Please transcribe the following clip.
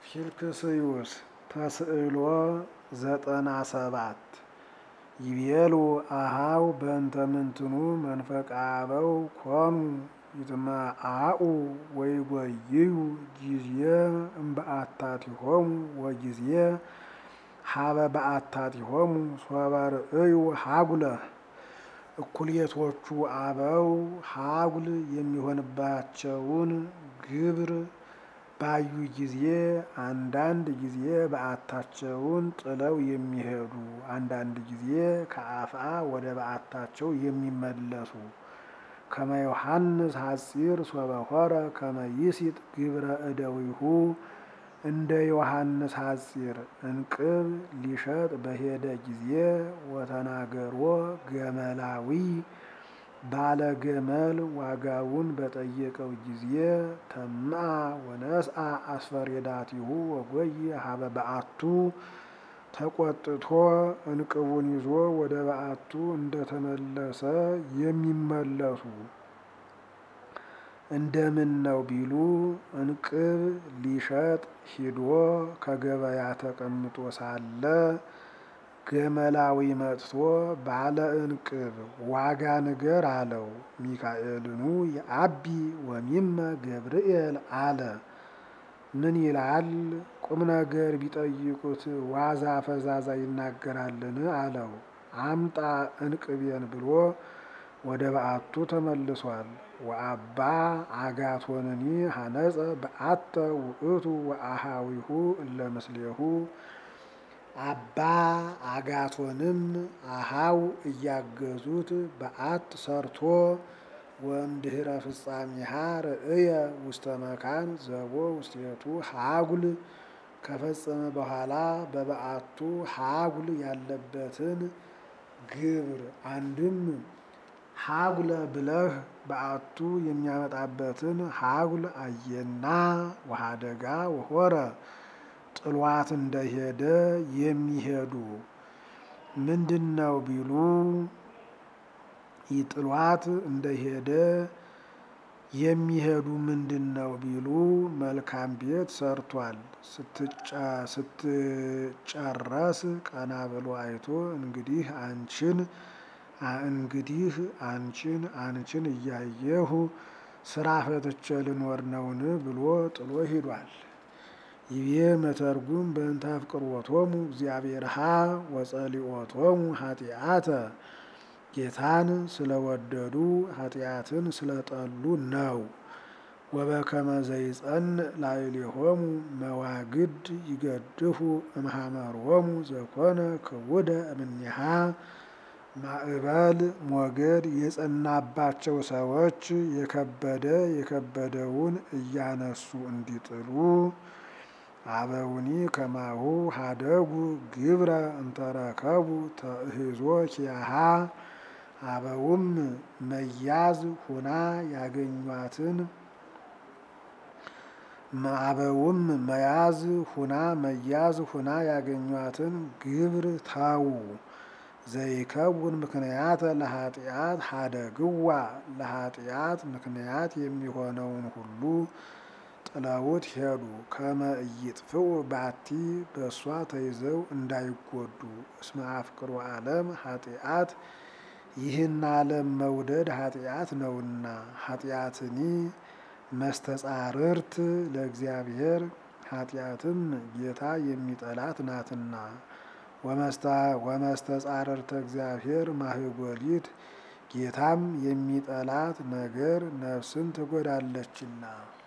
ፊልክስዩስ ተስዕሎ ዘጠና ሰባት ይቤሉ አሃው በእንተ ምንትኑ መንፈቀ አበው ኮኑ ይትመአኡ ወይጐይዩ ጊዜ እምበአታቲሆሙ ወጊዜ ሀበ በአታቲሆሙ ሶበ ርእዩ ሀጉለ እኩሌቶቹ አበው ሀጉል የሚሆንባቸውን ግብር ባዩ ጊዜ አንዳንድ ጊዜ በዓታቸውን ጥለው የሚሄዱ አንዳንድ ጊዜ ከአፍአ ወደ በዓታቸው የሚመለሱ ከመ ዮሐንስ ሐጺር ሶበ ሆረ ከመ ይሲጥ ግብረ እደዊሁ እንደ ዮሐንስ ሐጺር እንቅብ ሊሸጥ በሄደ ጊዜ ወተናገሮ ገመላዊ ባለ ገመል ዋጋውን በጠየቀው ጊዜ ተምአ ወነስአ አስፈሬዳቲሁ ወጎይ ሀበ በዓቱ ተቆጥቶ እንቅቡን ይዞ ወደ በዓቱ እንደተመለሰ የሚመለሱ እንደምን ነው ቢሉ እንቅብ ሊሸጥ ሂዶ ከገበያ ተቀምጦ ሳለ ገመላዊ መጥቶ ባለ እንቅብ ዋጋ ንገር አለው። ሚካኤልኑ የአቢ ወሚመ ገብርኤል አለ። ምን ይላል? ቁም ነገር ቢጠይቁት ዋዛ ፈዛዛ ይናገራልን? አለው። አምጣ እንቅቤን ብሎ ወደ በዓቱ ተመልሷል። ወአባ አጋቶንኒ ሀነጸ በአተ ውእቱ ወአሃዊሁ እለ ምስሌሁ አባ አጋቶንም አሃው እያገዙት በዓት ሰርቶ ወእምድኅረ ፍጻሜሃ ርእየ ውስተ መካን ዘቦ ውስቴቱ ሀጉል ከፈጸመ በኋላ በበዓቱ ሀጉል ያለበትን ግብር አንድም ሀጉለ ብለህ በዓቱ የሚያመጣበትን ሀጉል አየና ወሀደጋ ወሆረ ጥሏት እንደሄደ የሚሄዱ ምንድን ነው ቢሉ ይጥሏት እንደሄደ የሚሄዱ ምንድን ነው ቢሉ መልካም ቤት ሰርቷል። ስትጨረስ ቀና ብሎ አይቶ እንግዲህ አንቺን እንግዲህ አንቺን አንቺን እያየሁ ስራ ፈትቼ ልኖር ነውን ብሎ ጥሎ ሂዷል። ይቤ መተርጉም በእንተ አፍቅሮቶሙ እግዚአብሔርሃ ወጸሊኦቶሙ ኃጢአተ ጌታን ስለወደዱ ኃጢአትን ስለጠሉ ነው። ወበከመ ዘይጸንዕ ላዕሌሆሙ መዋግድ ይገድፉ እምሃመሮሙ ዘኮነ ክቡደ እምኔሃ ማዕበል ሞገድ የጸናባቸው ሰዎች የከበደ የከበደውን እያነሱ እንዲጥሉ አበውኒ ከማሁ ሀደጉ ግብረ እንተረከቡ ተእህዞ ኪያሃ አበውም መያዝ ሁና ያገኟትን አበውም መያዝ ሁና መያዝ ሁና ያገኟትን ግብር ታዉ ዘይከውን ምክንያት ለኃጢአት ሀደግዋ ለኃጢአት ምክንያት የሚሆነውን ሁሉ ጥለውት ሄዱ። ከመ ኢይጥፍኡ ባቲ በእሷ ተይዘው እንዳይጎዱ እስመ አፍቅሮ ዓለም ኃጢአት ይህን ዓለም መውደድ ኃጢአት ነውና ኃጢአትኒ መስተጻርርት ለእግዚአብሔር ኃጢአትም ጌታ የሚጠላት ናትና ወመስተጻርርተ እግዚአብሔር ማህጎሊት ጌታም የሚጠላት ነገር ነፍስን ትጎዳለችና